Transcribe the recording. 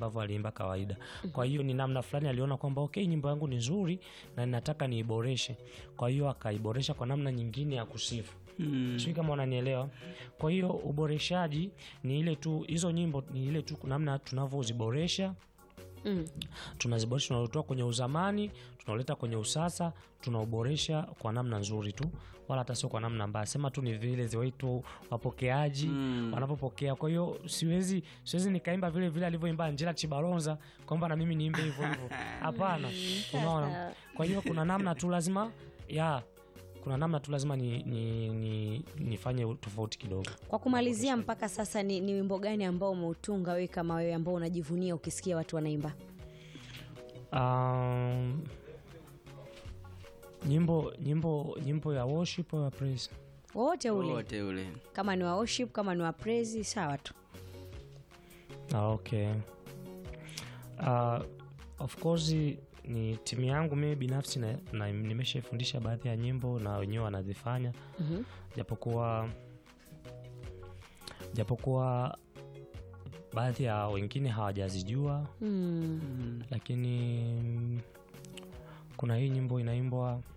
ambavyo aliimba kawaida. Kwa hiyo ni namna fulani aliona kwamba okay, nyimbo yangu ni nzuri na ninataka niiboreshe. Kwa hiyo akaiboresha kwa namna nyingine ya kusifu. Mm. Sijui kama unanielewa. Kwa hiyo uboreshaji ni ile tu, hizo nyimbo ni ile tu namna tunavyoziboresha Mm. tunaziboresha tunautoa kwenye uzamani tunauleta kwenye usasa tunauboresha kwa namna nzuri tu wala hata sio kwa namna mbaya sema tu ni vile ziwaitu wapokeaji Mm. wanapopokea kwa hiyo siwezi siwezi nikaimba vile vile alivyoimba Angela Chibalonza kwamba na mimi niimbe hivyo hivyo hapana unaona kwa hiyo kuna namna tu lazima ya kuna namna tu lazima ni, ni, ni, nifanye tofauti kidogo Kwa kumalizia, mpaka sasa ni, ni wimbo gani ambao umeutunga wewe kama wewe ambao unajivunia ukisikia watu wanaimba? Um, nyimbo nyimbo nyimbo ya worship au ya praise Wote ule, wote ule kama ni wa worship, kama ni wa praise, sawa tu. ah, okay uh, of course ni timu yangu mimi binafsi na, na nimeshaifundisha baadhi ya nyimbo na wenyewe wanazifanya Mhm. japokuwa japokuwa baadhi ya wengine hawajazijua Mm. Mm. lakini mm, kuna hii nyimbo inaimbwa